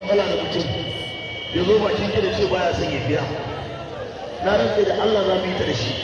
kala da mutum ya zo bakin gida ce baya son ya biya na rantsa da Allah za mu yi ta da shi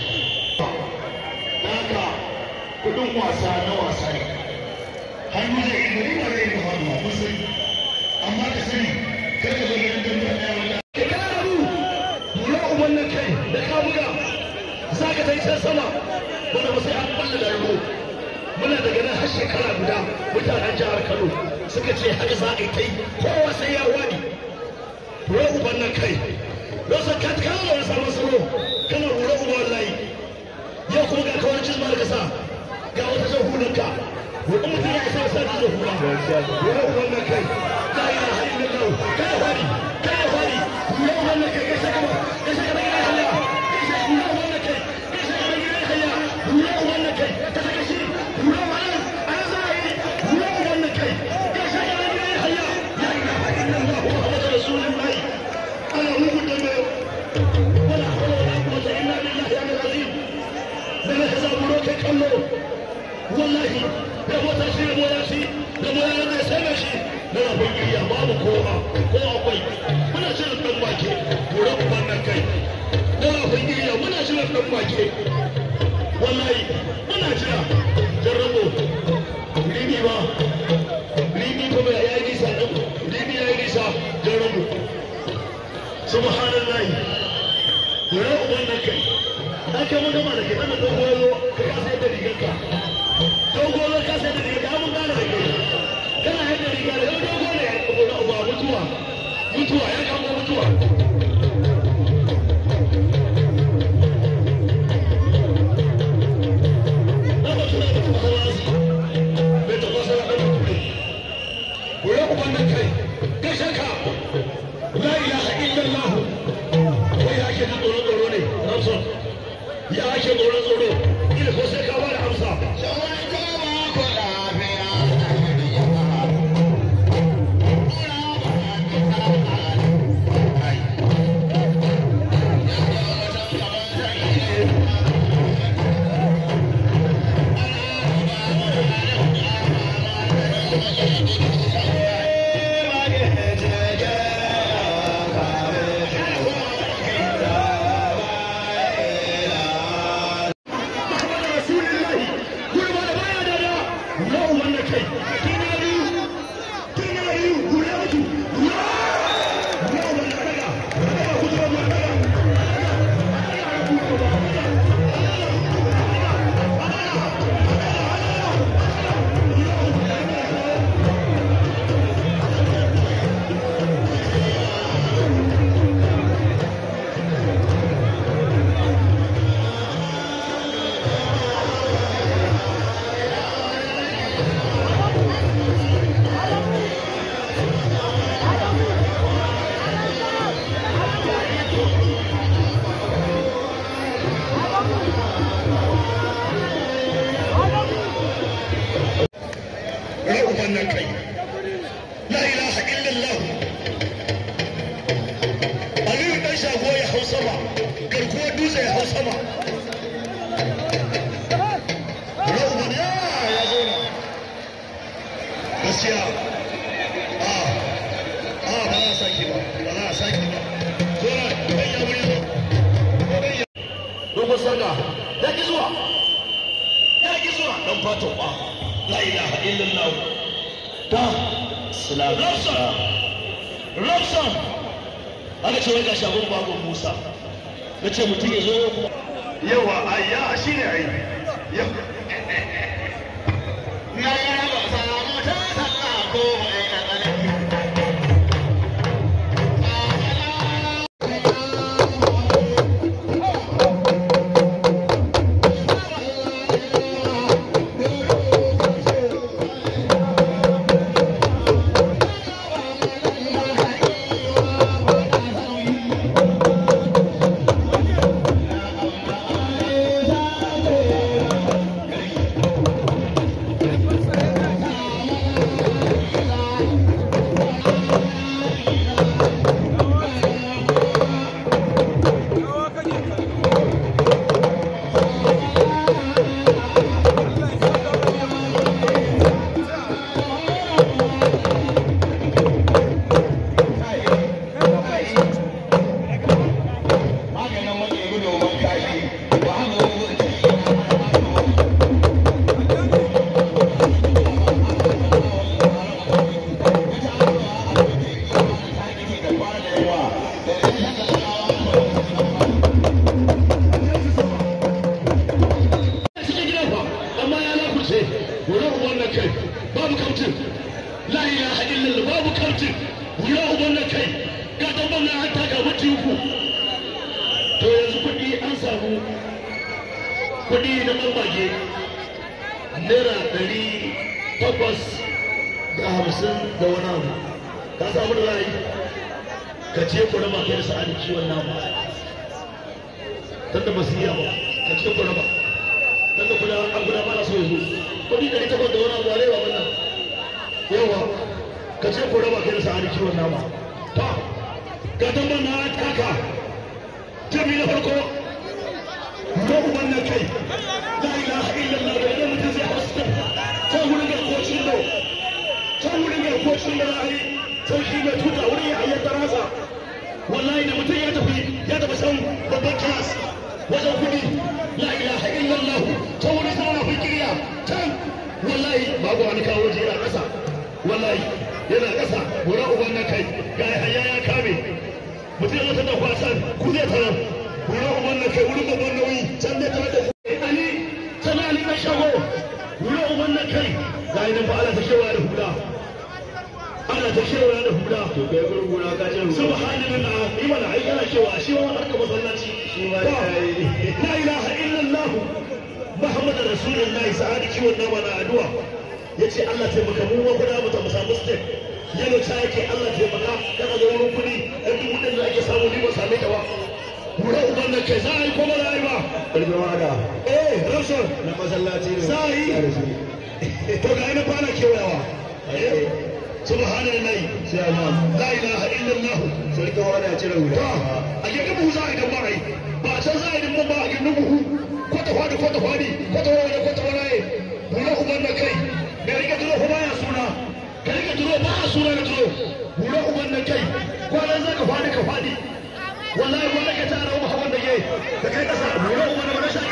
haka kudin wasa na wasa ne hannu da ido ni ba zai yi hannu mun sani amma ka sani kar ka zo ganin dambe a ɗaya wata ka kana ru dole uban nan kai da ka buga za ka tai can sama wanda ba sai an balle da ruwa muna daga nan har shekara guda mutanen jihar Kano suka ce haka za a yi ta yi kowa sai ya wani dole uban nan kai Rosa ka kana da wasa masaro kana rura uban wallahi yau kuma ga kawai cizma da kasa ga wata jan hulanka wani mutum ya isa sa ta hula yau wannan kai la ilaha illallah kai fari kai fari yau wannan kai kai saka kai saka kai halla kai saka yau wannan kai kai saka kai halla yau wannan kai ka saka shi yau wannan an zai yau wannan kai kai saka kai halla la ilaha illallah muhammadur rasulullah ana muku da mai wala hawla wala quwwata illa billahi al-azim daga ka zaburo kai kallo wallahi da mota shi da mota shi da mota da sai da shi da rabon iya babu kowa ko akwai muna shirin dan wake gura uban nan kai da rabon iya muna shirin dan wake wallahi muna jira jarrabo ribi ba ribi kuma ya yi nisa dan ribi ya yi nisa jarrabo subhanallahi gura uban nan kai aka mun gama da ke ɗan dogo zo ka kasa yadda rigarka dogo zo kasa yadda rigarka mun gane da kai kana yadda riga da dogo ne ya kamo na uba mutuwa mutuwa ya kamo mutuwa La ilaha illallah wai ya ke tsoro tsoro ne Ramson ya ake tsoro tsoro ila ko sai ka bada amsa wannan kai la ilaha illallah aliyu dan shago ya hau sama garkuwar dutse ya hau sama rahuman ya ya zo na gaskiya a a ba za a sake ba ba za a sake ba zo na ɗan ya wuri zo dogon sanga ya ki zuwa ya ki zuwa dan fatan ba la ilaha illallah ta Robson Robson aka ce wai ga shagon bagon Musa na ce mutum ya zo yawa ayya shi ne ai na raba samu ta sallah ko mai tsanani cikin gidan fa amma ya lakurce wurin wannan kai babu kautin la ilaha illallah babu kautin wurin wannan kai ga dabban na an taka mutu uku to yanzu kuɗi an samu kuɗi na ɓambage naira ɗari takwas da hamsin da wani abu ka samu da ra'ayi ka ce ku raba kai da sa'adin ciwon nama tunda ba su yi ba ka ce ku raba tunda kuna an guda ba na so yanzu kuɗi ɗari takwas da wani abu a rewa wannan yawa ka ce ku raba kai da sa'adin ciwon nama ta ga tambar na taka jami na farko ko wannan kai la ilaha illallah da idan mutum zai hausa ta wurin garkocin da ta wurin garkocin da ra'ayi sauki mai tuta wurin ya ayyar tarasa wallahi da mutum ya tafi ya tafi san babban kilas wajen kudi la ilaha illallah ta wurin sama na fikiriya can wallahi babu wani kawo je yana ƙasa wallahi yana ƙasa wurin uban na kai ga hanya ya kame mutum ya zata da kwasan ku zai tarar wurin uban na kai wurin babban nauyi can zai tarar da ku ali sana ali na shago wurin uban na kai ga idan ba ala ta kewa da hula ana ta kewa da hula to kai gurin gona ka ce ruwa subhanallah ni mana ai kana cewa shi wa harka masallaci shi ma ya yi la ilaha illallah muhammad rasulullahi sa'adi kiwon nama na addu'a yace Allah taimaka mu wa kuda mu ta samu step yalo ta yake Allah taimaka kana da wurin kudi ɗan dubu ɗin da ake samu ni ba same ta ba Wura uban nan kai za a yi ko ba za a yi ba? ƙarfin wada Eh, Ramson, na masallaci ne Za a yi? Ya rasu. to ga ina fara kewayawa. Eh, subhanallahi, sai amma la ilaha illallah. sarkin wada ya cire wuta a gindin buhu za a yi don ba a yi ba a can za a yi don ba a gindin buhu kwata fadi kwata fadi kwata wani kwata wani bula uban na kai mai rike duro ko baya suna ka rike duro ba a suna na duro bula uban na kai kwanan za ka fadi ka fadi wallahi wanda ka tara wa hawan da ke da kai kasa bula uban na rashin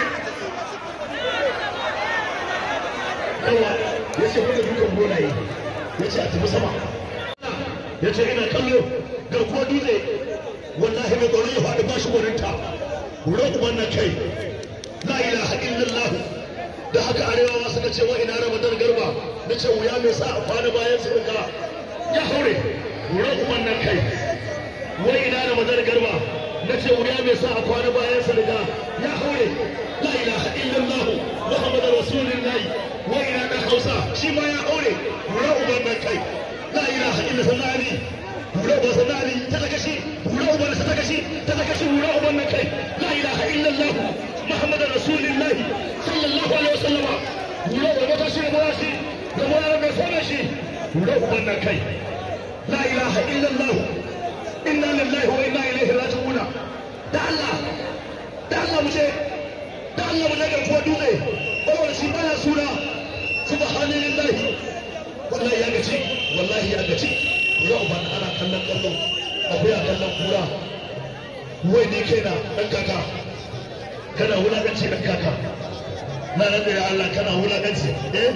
yawa ya ce wanda dukan golaye ya ce a tafi sama ya ce ina kallo garkuwa dutse wallahi mai tsoron ya faɗi ba shi gwaninta wurin wannan kai la ilaha illallah da haka arewa suka ce wa ina ramadan garba na ce wuya mai sa a kwana bayan su riga ya haure wurin wannan kai wa ina ramadan garba na ce wuya mai sa a kwana bayan su riga ya haure la ilaha illallah muhammadu rasulullahi wa ina dan hausa shi ma ya haure wurin wannan kai la ilaha illallah hura uban sanani ta daga shi hura uban sa daga shi ta daga shi hura uban nan kai la ilaha illallah muhammadar rasulullah sallallahu alaihi wasallam hura uban ta shi da shi da mura mai sana shi hura uban nan kai la ilaha illallah inna lillahi wa inna ilaihi raji'un da Allah da Allah mu je da Allah mu je ga kuwa dutse saboda shi baya suna subhanallahi wallahi ya gaci wallahi ya gaci yau ba ana kallon kallon akwai a kallon kura wai ni kai na ɗan kaka kana wulaƙanci ɗan kaka na nan da ya Allah kana wulaƙanci eh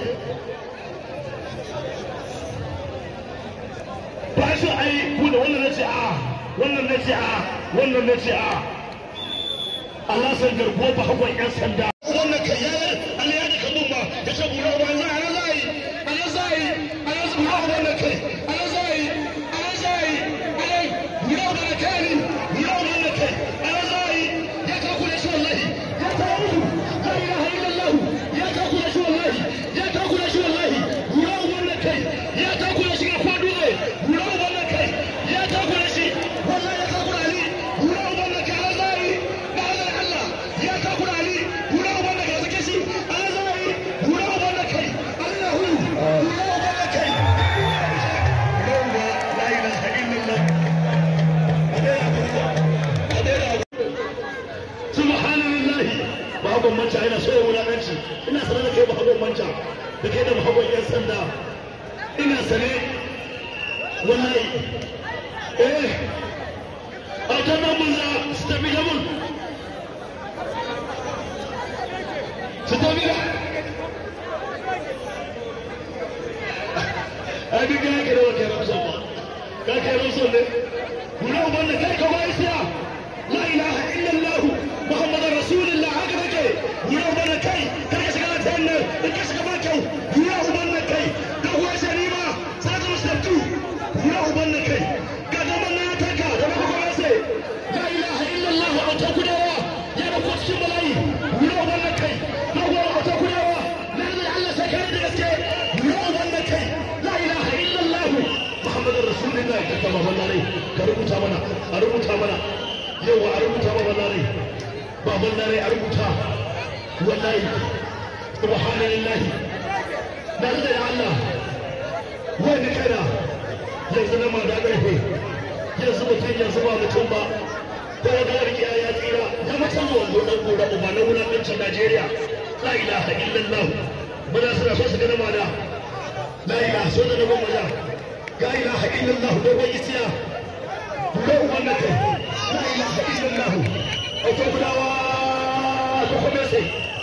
ba shi ai ku da wannan nace a wannan nace a wannan nace a Allah san garkuwa ba hakon ƴan sanda wannan kai ya Allah ya da kamun ba ya ce bura ba za a za a yi ana za a yi ana za a wannan kai ana za a yi ana za a yi ana bura ba da kai bura ba da kai ana za a yi ya ka kula shi wallahi ya ta mutu la ilaha illallah ya ka kula shi wallahi ya ka kula shi wallahi bura ba wannan kai ya ka kula shi ga kwadu ne bura ba wannan kai ya ka kula shi wallahi ya ka kula ali bura ba wannan kai ana za a yi ba Allah ya ka kula ali bura ba wannan kai sake shi ana za a yi bura ba wannan kai Allahu bura ba wannan kai la ilaha illallah subhanallahi bahagon manta ina so ya wulaƙanci ina sanar da kai bahagon manta da kai da bahagon yan sanda ina sane wallahi eh a kan nan mun za su tafi da mun su tafi da a duk ya kira wa kai ramsan ba ka kai rusul ne gura uban da kai ka bai siya la ilaha illallah muhammadar rasulullah haka kake gura uban da kai kar ka shiga ta nan in ka shiga ba kyau gura uban da kai da kuwa sharima sai ka musabtu gura uban da kai ka zama na taka da maka kuma sai la ilaha illallah a ta kudawa ya da kwasu bala'i gura uban da kai da kuwa a ta kudawa na da Allah sai kai da gaske gura uban da kai la ilaha illallah muhammadar rasulullah ka kama wallahi ka rubuta mana a rubuta mana yau a rubuta ma wallahi baban dare a rubuta wallahi subhanallah da da Allah wani kana yanzu na ma da ƙarfe yanzu mutum yanzu ba mutum ba ko da wani ya ya tsira ya mutum wando dan gora uba na wulakancin Najeriya la ilaha illallah muna suna so su ga mana la ilaha so da na goma da la ilaha illallah dogon isiya ko uban kai la ilaha illallah auto gudawa ko kuma sai